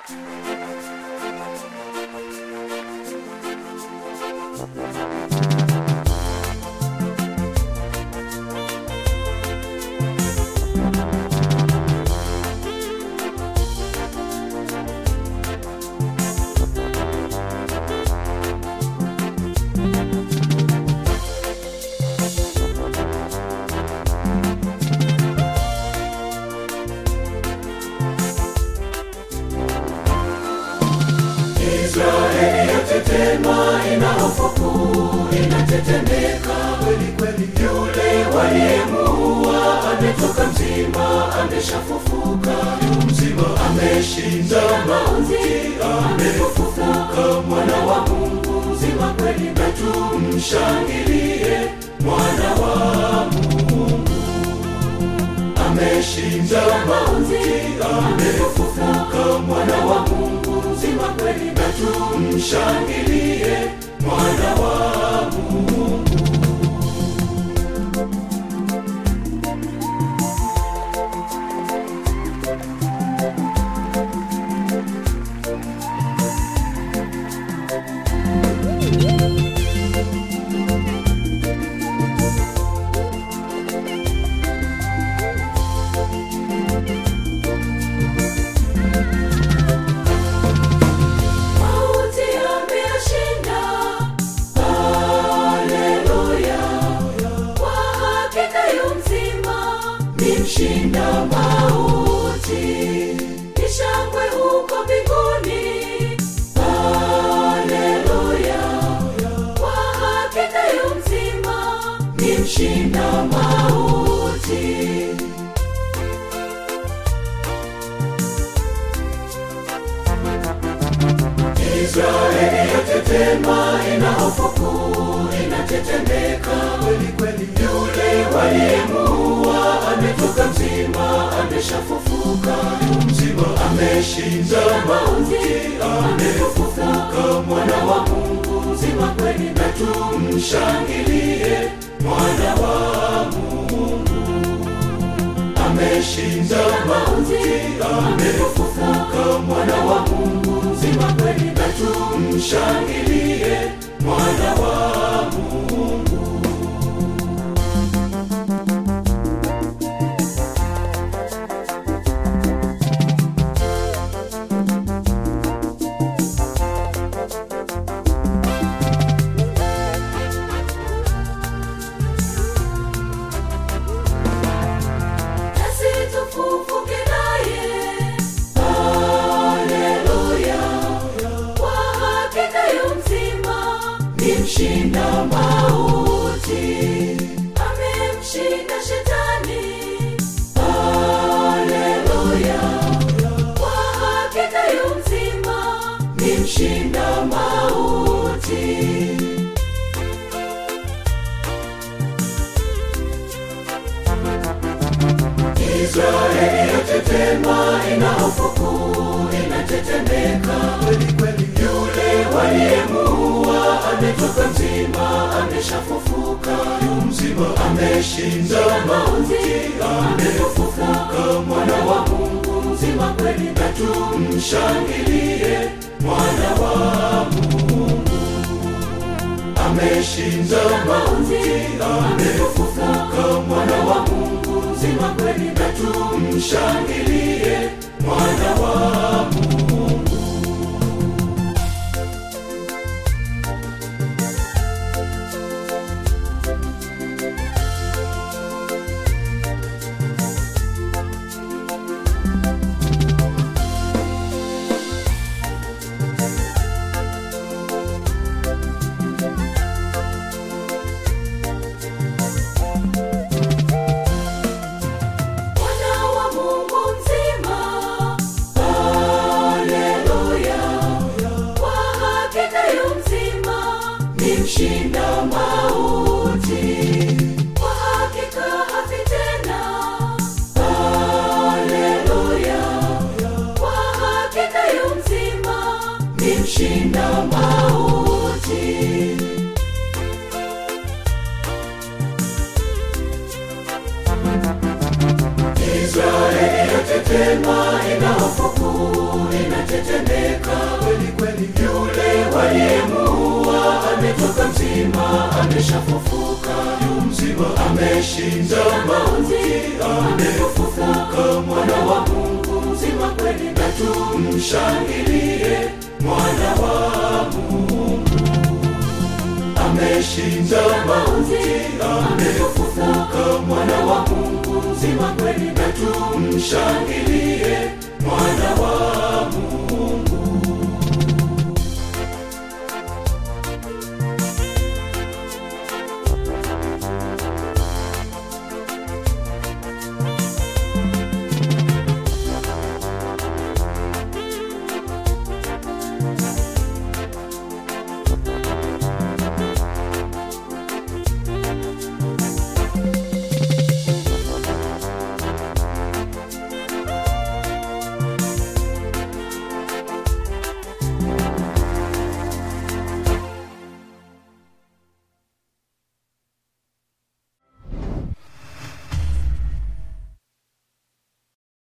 Israeli yatetema, ina hofu kuu, inatetemeka kweli kweli. Yule waliyemuua ametoka mzima, ameshafufuka yu mzima, ameshinda mauti, amefufuka, mwana wa Mungu mzima kweli, na tumshangilie mwana wa Mungu ameshinda mauti, amefufuka, mwana wa Mungu mzima kweli, na tumshangilie mwana wa Mungu. Mauti ameyashinda, haleluya. Kwa hakika yu mzima, ni mshinda mauti. Ni shangwe huko mbinguni, haleluya. Kwa hakika yu mzima, ni mshinda mauti. Israeli yatetema, ina hofu kuu, inatetemeka kweli kweli. Yule waliyemuua ametoka mzima, ameshafufuka yu mzima, ameshinda mauti, amefufuka, mwana wa Mungu mzima kweli, na tumshangilie mwana wa Mungu ameshinda mauti, amefufuka, mwana wa Mungu mzima kweli, na tumshangilie mwana wa Mungu. Nasi tufufuke naye, haleluya. Kwa hakika yu mzima, ni mshinda mauti, amemshinda shetani, haleluya. Kwa hakika yu mzima, ni mshinda mauti. Israeli yatetema, ina hofu kuu, inatetemeka kweli kweli. Yule waliyemuua ametoka mzima, ameshafufuka yu mzima, ameshinda mauti, amefufuka, mwana wa Mungu mzima kweli, na tumshangilie mwana wa Mungu ameshinda mauti, amefufuka, mwana wa Mungu mzima kweli, na tumshangilie mwana wa Mungu. Mwana wa Mungu mzima, haleluya. Kwa hakika yu mzima, ni mshinda mauti. Kwa hakika hafi tena, haleluya. Kwa hakika yu mzima, ni mshinda mauti. Israeli yatetema, ina hofu kuu, inatetemeka kweli kweli yule waliyemuua ametoka mzima ameshafufuka yu mzima ameshinda mauti amefufuka mwana wa mungu mzima kweli na tumshangilie mwana wa mungu ameshinda mauti amefufuka mwana wa mungu mzima kweli na tumshangilie